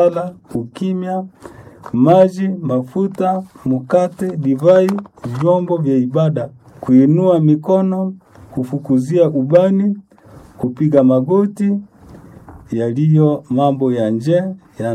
sala, ukimya, maji, mafuta, mkate, divai, vyombo vya ibada, kuinua mikono, kufukuzia ubani, kupiga magoti, yaliyo mambo ya nje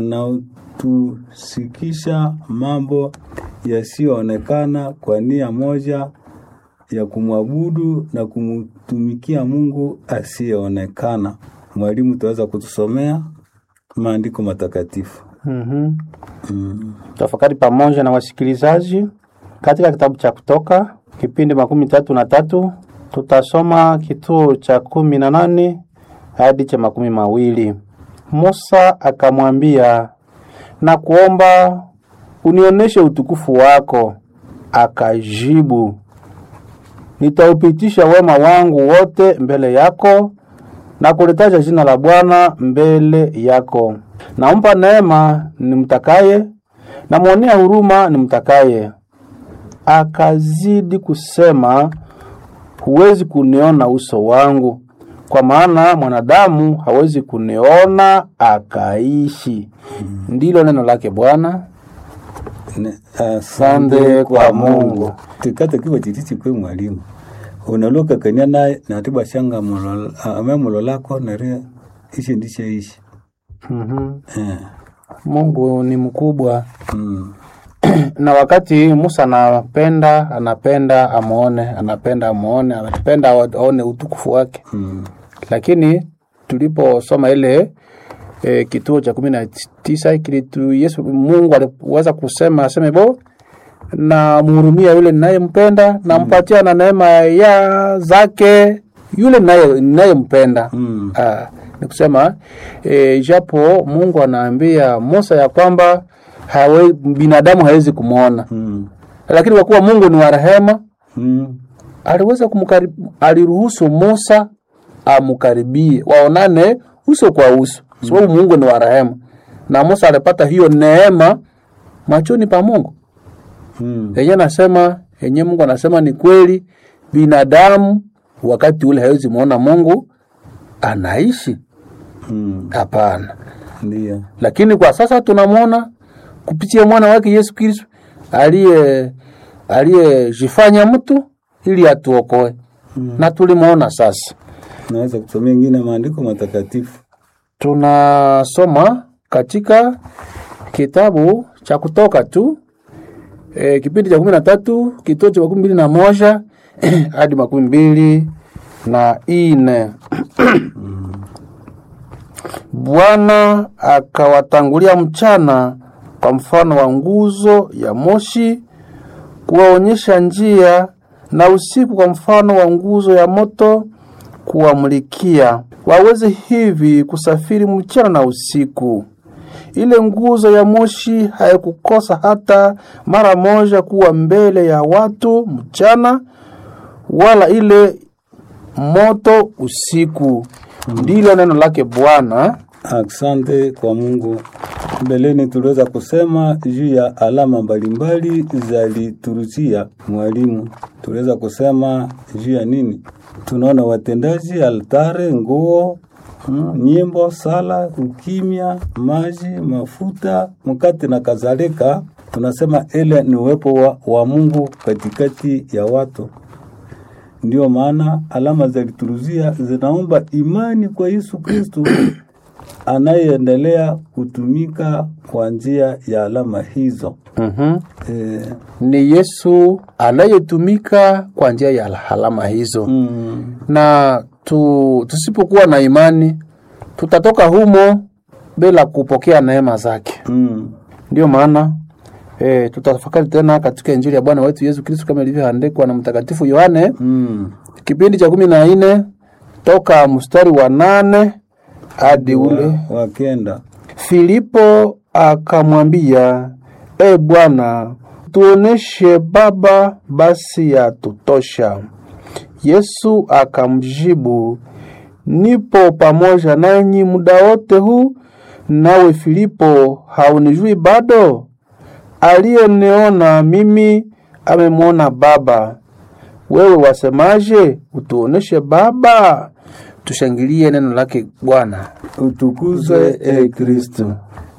yanayotusikisha mambo yasiyoonekana kwa nia moja ya kumwabudu na kumtumikia Mungu asiyeonekana. Mwalimu, utaweza kutusomea maandiko matakatifu? Mhm. Tafakari pamoja na wasikilizaji katika kitabu cha Kutoka kipindi makumi tatu na tatu tutasoma kituo cha kumi na nane hadi cha makumi mawili. Musa akamwambia, na kuomba unionyeshe utukufu wako. Akajibu, nitaupitisha wema wangu wote mbele yako na kulitaja jina la Bwana mbele yako. Nampa neema nimtakaye, namwonea huruma nimtakaye. Akazidi kusema, huwezi kuniona uso wangu, kwa maana mwanadamu hawezi kuniona akaishi. Ndilo neno lake Bwana. Ne- Asante kwa Mungu. tikata kiwa chitichi kwe mwalimu unaloka kania naye natiba shanga mulo- a- ame mulo lako nare ishi ndishe ishi Mhm. eh. Mungu ni mkubwa mm. na wakati Musa anapenda anapenda amuone, anapenda amuone, anapenda aone utukufu wake Mm. lakini tuliposoma ile e, kituo cha kumi na tisa kilitu Yesu Mungu aliweza kusema aseme bo na mhurumia yule ninayempenda nampatia na neema ya zake yule ninaye- ninayempenda Mm. Ah, ni kusema e, japo Mungu anaambia Musa ya kwamba hawe, binadamu hawezi kumwona Mm. lakini kwa kuwa Mungu ni wa rehema Mm. aliweza kumkarib, aliruhusu Musa amkaribie waonane uso kwa uso, sababu Mungu ni wa rehema, na Musa alipata hiyo neema machoni pa Mungu. Mm. Yenye nasema yenye Mungu anasema ni kweli, binadamu wakati ule hawezi muona Mungu anaishi, Mm. hapana. Ndio. Lakini kwa sasa tunamwona kupitia mwana wake Yesu Kristo aliye aliyejifanya mtu ili atuokoe na tulimwona sasa. Naweza kusomea ingine maandiko matakatifu. Tunasoma katika kitabu cha Kutoka tu e, kipindi cha kumi na tatu kituo cha makumi mbili na moja hadi makumi mbili na ine. Bwana akawatangulia mchana kwa mfano wa nguzo ya moshi kuwaonyesha njia, na usiku kwa mfano wa nguzo ya moto kuwamulikia, waweze hivi kusafiri mchana na usiku. Ile nguzo ya moshi haikukosa hata mara moja kuwa mbele ya watu mchana, wala ile moto usiku. Ndilo neno lake Bwana. Asante kwa Mungu. Mbeleni tuliweza kusema juu ya alama mbalimbali za liturujia. Mwalimu, tuliweza kusema juu ya nini? Tunaona watendaji, altare, nguo, mm, nyimbo, sala, ukimya, maji, mafuta, mkate na kadhalika. Tunasema ile ni uwepo wa, wa Mungu katikati ya watu. Ndio maana alama za liturujia zinaomba imani kwa Yesu Kristo anayeendelea kutumika kwa njia ya alama hizo. Mhm. E, Ni Yesu anayetumika kwa njia ya alama hizo. mm, na tu, tusipokuwa na imani tutatoka humo bila kupokea neema zake. mm, Ndiyo maana e, tutafakari tena katika Injili ya Bwana wetu Yesu Kristo kama ilivyoandikwa na Mtakatifu Yohane mm. kipindi cha kumi na nne toka mstari wa nane hadi ule Wakenda Filipo akamwambia, E Bwana, tuoneshe Baba, basi yatutosha. Yesu akamjibu, nipo pamoja nanyi muda wote huu, nawe Filipo haunijui bado? Aliyeniona mimi amemwona Baba. Wewe wasemaje? Utuoneshe Baba. Tushangilie neno lake Bwana. utukuzwe e Kristo.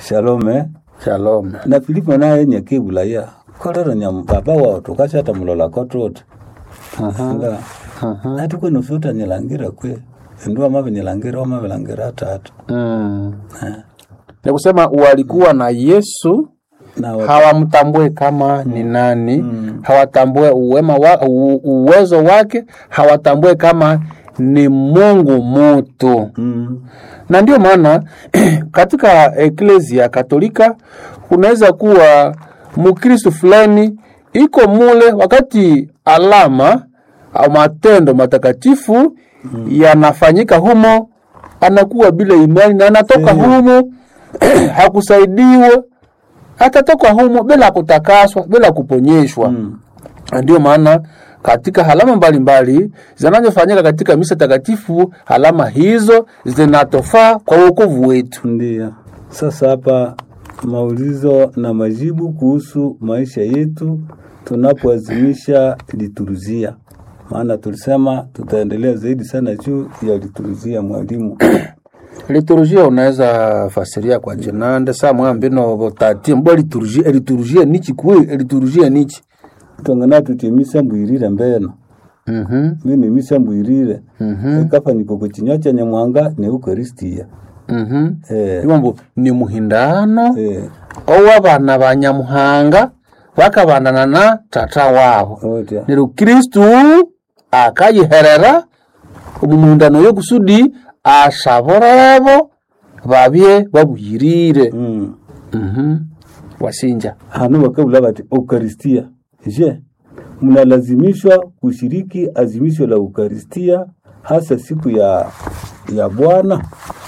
shalome shalom na filipo naye nyakibulaya kolero nya baba wao tukashata mulola kotote nga atuko nusuta nyilangira kwe ndio mave nyilangira omave langira tatu mm. ni kusema walikuwa na yesu na wa- hawamtambue kama ni nani hawatambue uwema wa, u, uwezo wake hawatambue kama ni mungu mutu mm, na ndio maana katika eklesia katolika kunaweza kuwa mkristu fulani iko mule wakati alama au matendo matakatifu yanafanyika humo anakuwa bila imani na anatoka humo hakusaidiwa atatoka humo bila kutakaswa bila kuponyeshwa mm, na ndio maana katika halama mbalimbali zinazofanyika katika misa takatifu, halama hizo zinatofaa kwa wokovu wetu. ndio sasa hapa maulizo na majibu kuhusu maisha yetu tunapoazimisha lituruzia maana tulisema tutaendelea zaidi sana juu ya lituruzia mwalimu Liturujia unaweza fasiria kwa jinande saa mwambino botati mbo liturujia liturujia nichi kwe liturujia nichi tongana tutimisa mbwirire mbeno mhm mini misa mbwirire mhm ekafanyiko kuchinywa cha nyamwanga ne eukaristia mhm eh, ibombo ni muhindano eh, ow'abana ba nyamuhanga bakabandana na tata wabo otya nero kristu akayiherera omu muhindano y'okusudi asaborebo babye babuyirire mm. mhm wasinja hano bakabula bati eukaristia je mnalazimishwa kushiriki azimisho la eukaristia hasa siku ya ya bwana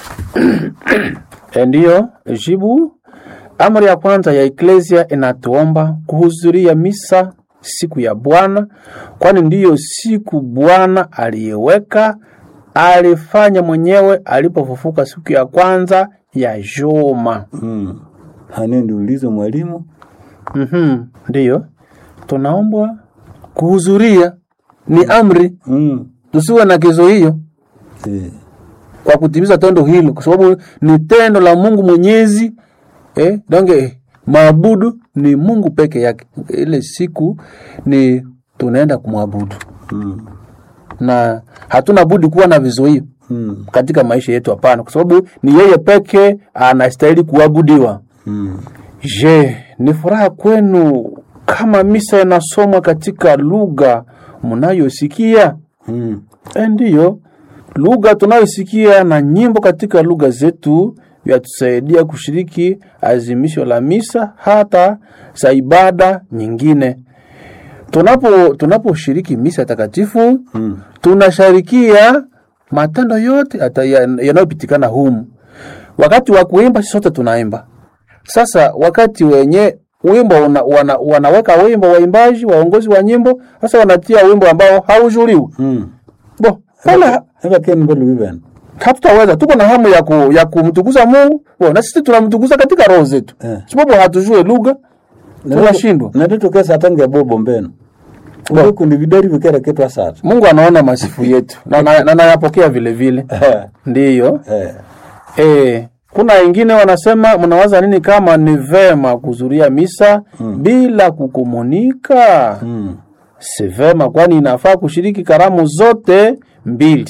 ndiyo jibu amri ya kwanza ya eklesia inatuomba kuhudhuria misa siku ya bwana kwani ndiyo siku bwana aliyeweka alifanya mwenyewe alipofufuka siku ya kwanza ya juma mm. hane ndiulizo mwalimu mm ndiyo tunaombwa kuhudhuria ni amri mm. tusiwe na kizo hiyo eh. kwa kutimiza tendo hilo kwa sababu ni tendo la mungu mwenyezi eh, donge maabudu ni mungu peke yake ile siku ni tunaenda kumwabudu mm. na hatuna budi kuwa na vizuio mm. katika maisha yetu hapana kwa sababu ni yeye peke anastahili kuabudiwa mm. je ni furaha kwenu kama misa inasomwa katika lugha mnayosikia mm. E, ndiyo lugha tunayosikia na nyimbo katika lugha zetu vyatusaidia kushiriki azimisho la misa hata za ibada nyingine. Tunapo tunaposhiriki misa takatifu mm. tunasharikia matendo yote hata ya- yanayopitikana humu. Wakati wa kuimba sisi sote tunaimba. Sasa wakati wenye wimbo una, wana, wanaweka wimbo waimbaji waongozi wa nyimbo, sasa wanatia wimbo ambao haujuliwi mm. bo pale eka keni mbelu bibena hatutaweza tuko na hamu ya, ku, ya kumtukuza mungu bo, na sisi tunamtukuza katika roho zetu Eh. sababu hatujue lugha tunashindwa natitokesa atange bobo mbeno ule kundi vidari vikera ketwa sata mungu anaona masifu yetu na na- na nayapokea vile vile ndiyo eh. e, kuna wengine wanasema mnawaza nini kama ni vema kuzuria misa mm. bila kukomunika mm. si vema kwani inafaa kushiriki karamu zote mbili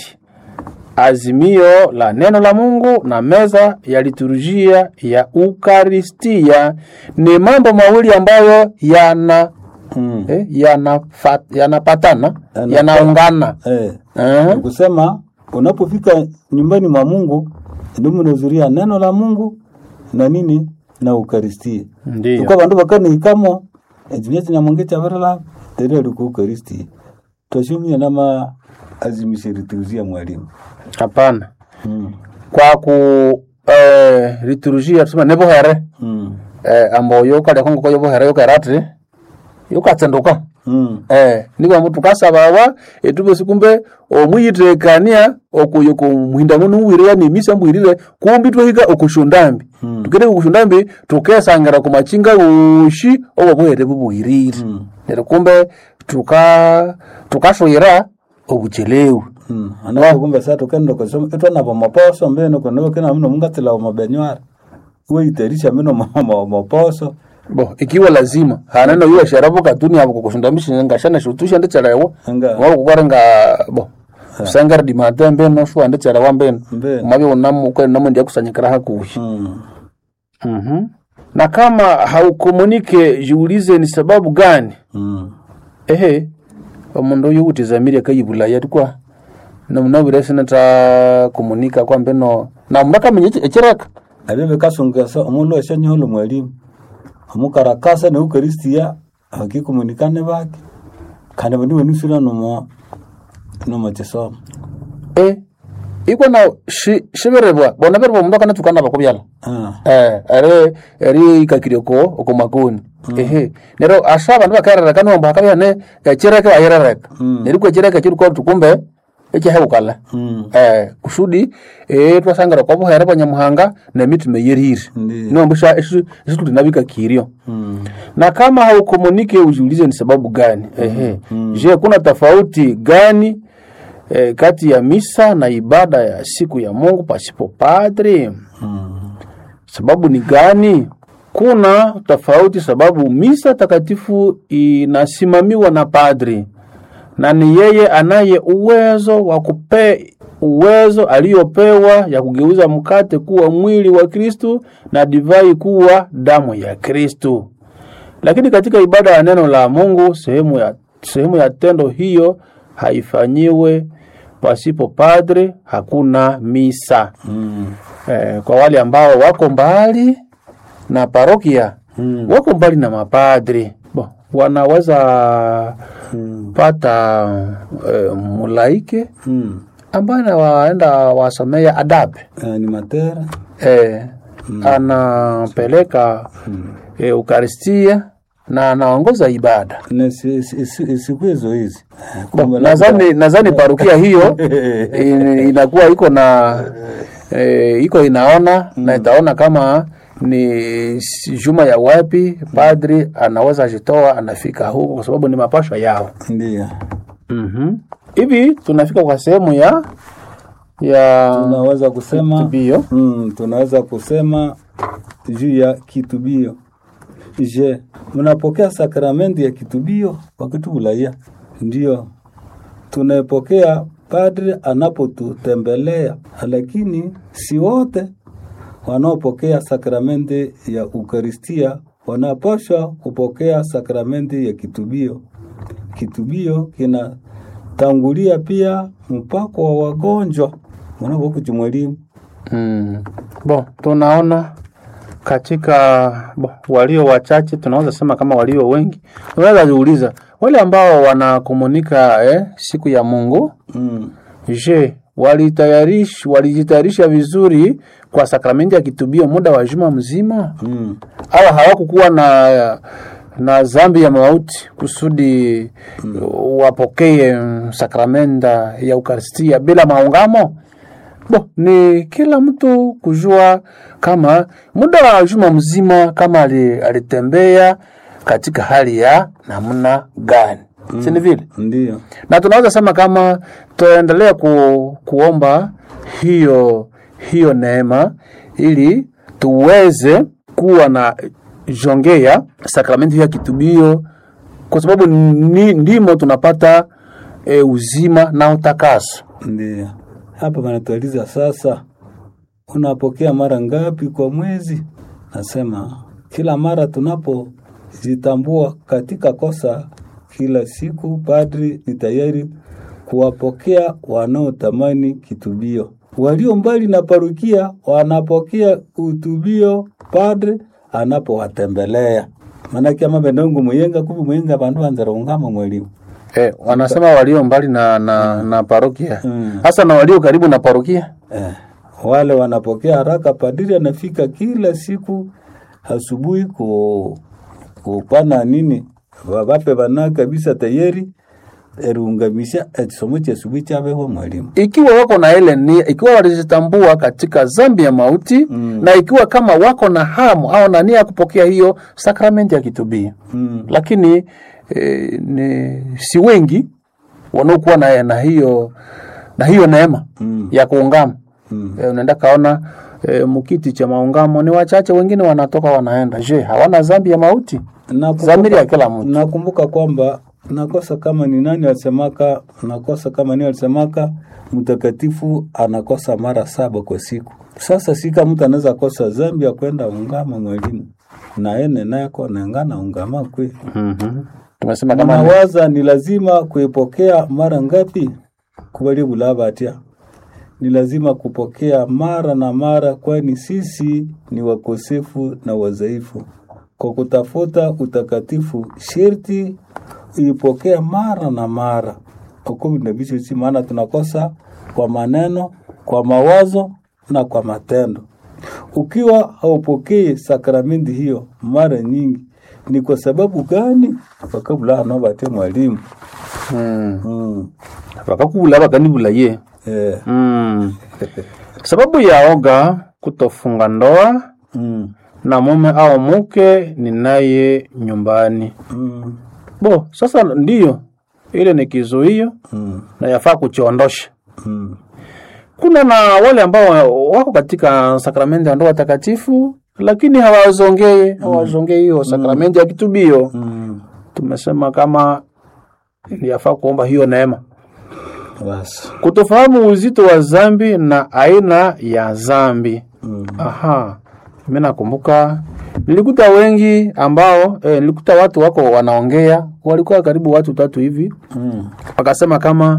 azimio la neno la mungu na meza ya liturujia ya ukaristia ni mambo mawili ambayo yana mm. eh, yanafa- yanapatana Yana- yanaungana eh. eh, kusema unapofika nyumbani mwa mungu ndio mnazuria neno la mungu na nini na eukaristia ndiyo tuko bandu bakanihikamo ekinya kinyamonge kyabarala tere ali ku eukaristia twashumia nama azimisha liturujia mwalimu hapana mm. kwa ku eh, liturujia tusema nebohere mm. eh, amboyo kalya kongo koyo bohere yokerati yokatsenduka mm. eh niko mtu kasabawa etube kumbe omwiyitekania okuyo kumuhinda muno uwire ni misa mbwirire kumbi twahika okushundambi Mm. tukere okushundambi tukesangira kumachinga ushi obobohere bubuhirire Mm. nero kumbe tuka tukashoyera obuchelewu Mm. anapo kumbe sa tukenda kusoma etwa nabo maposo mbeno kono kena mno mungatila mabenywara weitarisha mino mo- mo- moposo bo ikiwa lazima haneno iwe sharabo katuni abo kukusundamisha ngashana shutusha ndechelewa Nga. wao kukwarenga bo sangara di matembe no shwa ndechelewa mbeno Mbeno. mabyo unamu kwa namu ndia kusanyikira hakuhi mm. mhm na kama haukomunike jiulize ni sababu gani mm. ehe omundu uyu utizamire kayibulaya tikwa nomunabire sinata komunika kwa mbeno na mundu akamenya eki- ekireka abyo bikasungasa omundu eshanyoholo mwalimu omukarakasa neukaristia akikomunikane bake kandi bandi benusira nomo nomo kisomo e ikwa na shi- shibirebwa bona birebwa omundu akanatukana bakubyala ah. eh ere eri ikakire ko okomakoni ehe nero asha abandu bakerereka niwambo hakabyane ekireke bayirereka Mm. nerikwa ekireke kirikwa tukumbe ekihebukala mm. eh kusudi eh twasangara kwa buhere banyamuhanga na mitima yerire Ndiyo. niwambo sha esituli nabikakirio mm. na kama haukomunike ujiulize ni sababu gani ehe je kuna tofauti gani eh, kati ya misa na ibada ya siku ya mungu pasipo padri mm. sababu ni gani kuna tofauti sababu misa takatifu inasimamiwa na padri na ni yeye anaye uwezo wa kupe uwezo aliyopewa ya kugeuza mkate kuwa mwili wa kristu na divai kuwa damu ya kristu lakini katika ibada ya neno la mungu sehemu ya, sehemu ya tendo hiyo haifanyiwe pasipo padre hakuna misa mm. eh, kwa wale ambao wako mbali na parokia Mm. wako mbali na mapadri bo, wanaweza Mm. pata eh, mulaike mm. ambaye anawaenda wasomea adabe animatera eh, anapeleka eh, ukaristia na anaongoza ibada na si- si- si- siku hizo hizi Bo, nadhani nadhani parokia hiyo in- inakuwa iko na eh, iko inaona na itaona kama ni si- juma ya wapi padri anaweza jitoa anafika huko kwa sababu ni mapashwa yao ndio Mhm. hivi tunafika kwa sehemu ya ya tunaweza kusema kitubio mm, tunaweza kusema juu ya kitubio je mnapokea sakramenti ya kitubio wakati ulaya ndio tunaipokea padri anapotutembelea lakini si wote wanaopokea sakramenti ya ukaristia wanapaswa kupokea sakramenti ya kitubio kitubio kinatangulia pia mpako wa wagonjwa mwanavokuchi mwalimu Mm. Bo, tunaona katika bo, walio wachache tunaweza sema kama walio wengi, unaweza jiuliza wale ambao wanakomunika eh, siku ya Mungu, mm. je, walitayarish walijitayarisha vizuri kwa sakramenti ya kitubio muda wa juma mzima Mm. au hawakukuwa na na zambi ya mauti kusudi wapokee mm, sakramenta ya ukaristia bila maungamo bo ni kila mtu kujua kama muda wa juma mzima kama ali- alitembea katika hali ya namna gani mm. sini vile ndio na tunaweza sema kama tuendelea ku, kuomba hiyo hiyo neema ili tuweze kuwa na jongea sakramenti ya kitubio kwa sababu ni, ndimo tunapata e, uzima na utakaso ndio hapa wanatualiza sasa unapokea mara ngapi kwa mwezi nasema kila mara tunapojitambua katika kosa kila siku padri ni tayari kuwapokea wanaotamani kitubio walio mbali na parukia wanapokea utubio padri anapowatembelea manake ama benongo muyenga kuvi muyenga bandu banzara ungama mwalimu e, wanasema walio mbali na, na, na parokia Mm. hasa na walio karibu na parokia Eh, wale wanapokea haraka. Padiri anafika kila siku asubuhi ku kupana nini vape vana kabisa tayari erungamisha ekisomo kya asubuhi kyabeho mwalimu ikiwa wako na ile nia, ikiwa walijitambua katika zambi ya mauti Mm. na ikiwa kama wako na hamu au na nia ya kupokea hiyo sakramenti ya kitubio mm. lakini e, ni si wengi wanaokuwa na, na hiyo na hiyo neema Mm. ya kuungama Mm. e, unaenda kaona e, mukiti cha maungamo ni wachache, wengine wanatoka wanaenda. Je, hawana dhambi ya mauti? Nakumbuka- Dhamiri ya kila mtu. Nakumbuka kwamba nakosa kama ni nani alisemaka, nakosa kama ni alisemaka, mtakatifu anakosa mara saba kwa siku. Sasa sika mtu anaweza kosa zambi ya kwenda ungama mwalimu na ene nako nengana ungama kwe mm Tumesema kama ni- nawaza ni lazima kuipokea mara ngapi kubali bulabatia ni lazima kupokea mara na mara, kwani sisi ni wakosefu na wadhaifu. Kwa kutafuta utakatifu, sherti uipokea mara na mara okovindavichosi, maana tunakosa kwa maneno, kwa mawazo na kwa matendo. Ukiwa haupokei sakramenti hiyo mara nyingi, ni kwa sababu gani? wakabula anobate mwalimu mm. mm. bakakubula bakanibula ye eh. mm. sababu ya oga kutofunga ndoa mm. na mume au mke ni naye nyumbani. mm. Bo, sasa ndiyo ile ni kizuio mm. na yafaa kuchiondosha. mm. Kuna na wale ambao wako katika sakramenti ya ndoa takatifu lakini hawazongei hawazongei hiyo sakramenti ya kitubio. mm. Tumesema kama yafaa kuomba hiyo neema, Basi. kutofahamu uzito wa zambi na aina ya zambi. Mm. Aha, mimi nakumbuka nilikuta wengi ambao eh, nilikuta watu wako wanaongea, walikuwa karibu watu tatu hivi, Mm. wakasema kama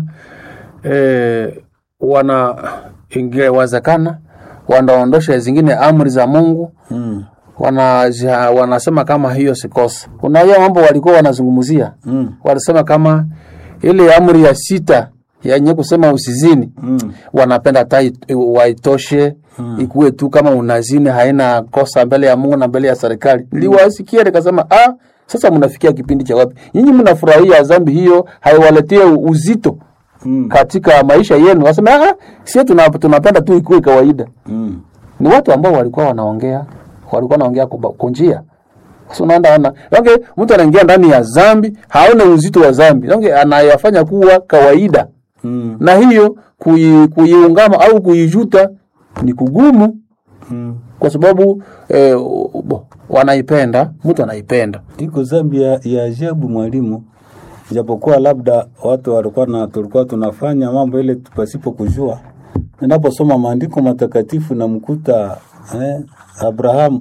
eh, wana ingewezekana wanaondosha zingine amri za Mungu Mm. wana, wanasema kama hiyo si kosa. Kuna hiyo mambo walikuwa wanazungumzia, Mm. walisema kama ile amri ya sita yenye kusema usizini Mm. wanapenda hata it- waitoshe ikuwe tu kama unazini haina kosa mbele ya Mungu na mbele ya serikali. Niliwasikia nikasema, ah, sasa mnafikia kipindi cha wapi? Nyinyi mnafurahia dhambi hiyo haiwaletie uzito Mm. katika maisha yenu. Wasema, ah, sisi tuna, tunapenda tu ikuwe kawaida. Mm. Ni watu ambao walikuwa wanaongea, walikuwa wanaongea kuba- kunjia sasa unaenda ona okay, mtu anaingia ndani ya dhambi haone uzito wa dhambi okay, anayafanya kuwa kawaida Mm. na hiyo kui- kuiungama au kuijuta ni kugumu Mm. kwa sababu eh, bo, wanaipenda mtu anaipenda Iko zambi ya, ya ajabu mwalimu, japokuwa labda watu walikuwa na tulikuwa tunafanya mambo ile pasipo kujua. Ninaposoma maandiko matakatifu namkuta eh, Abrahamu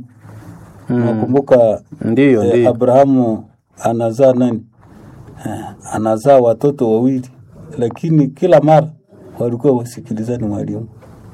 nakumbuka ndiyo eh, ndiyo Abrahamu anazaa nani? Eh, anazaa watoto wawili, lakini kila mara walikuwa wasikilizani mwalimu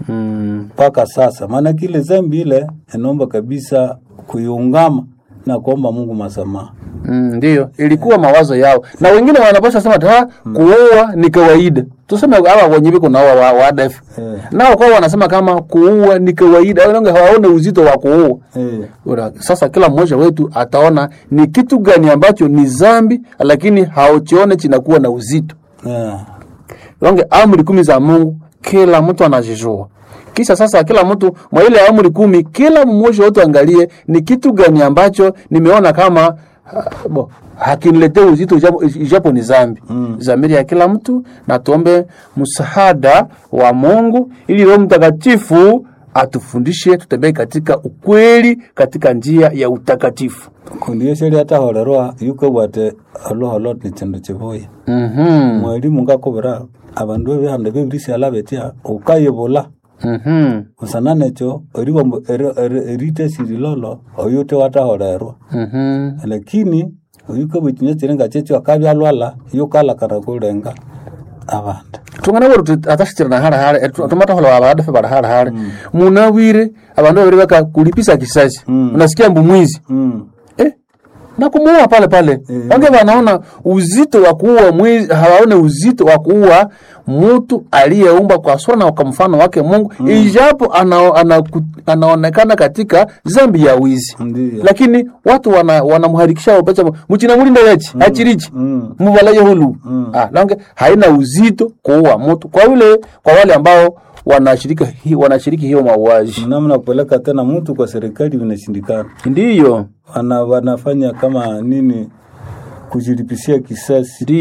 mm, mpaka sasa. Maana kile zambi ile inaomba kabisa kuiungama na kuomba Mungu masamaha. mm, ndiyo ilikuwa mawazo yao na wengine wanapasha sema ta kuua ni kawaida tuseme hawa wenye viko nao wa, wa ADF Eh. nao kwa wanasema kama kuua ni kawaida wale hawaone uzito wa kuua Eh, Ura, sasa kila mmoja wetu ataona ni kitu gani ambacho ni zambi lakini hauchione chinakuwa na uzito eh, Longe amri kumi za Mungu kila mtu anazijua. Kisha sasa kila mtu mwa ile amri kumi, kila mmoja wetu angalie ni kitu gani ambacho nimeona kama uh, bo hakiniletee uzito ijapo, ijapo ni zambi mm. Zamiri ya kila mtu, na tuombe msaada wa Mungu ili Roho Mtakatifu atufundishe tutembee katika ukweli, katika njia ya utakatifu. kundi yesheri ataholerwa yuko bwate aloholo ni chindu chibuya Mhm. mwalimu ngakobera abandu ebihanda bebirisiala betia ukayibula Mhm. usana necho eriwa erite sirilolo oyute wataholerwa Mhm. lakini oyuko bwikinya chirenga checho akabyalwala yukalakana kulenga abandu tungana weru atashitira hara hara tumatahola abadafe bara hara hara munawire abandu babiri baka kulipisa kisasi Mm. unasikia mbu mwizi mm. eh na kumuua pale pale wange wanaona uzito wa kuua mwizi hawaone uzito wa kuua mtu aliyeumba kwa sura na kwa mfano wake Mungu ijapo ana, ana, anaonekana katika zambi ya wizi Ndiyo. lakini watu wana wanamharikisha wapacha mchina mulinda yachi achirichi Mm. mubalaye hulu ah, lange haina uzito kuua mtu kwa yule kwa wale ambao wanashiriki hi, wanashiriki hiyo mauaji namna kupeleka tena mtu kwa serikali vinashindikana ndiyo wana, wanafanya kama nini kujilipisia kisasi ndiyo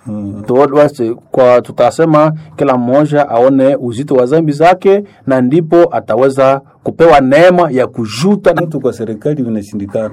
Mm. Tu- basi, kwa tutasema kila mmoja aone uzito wa zambi zake na ndipo ataweza kupewa neema ya kujuta Mtu kwa serikali vinashindikana.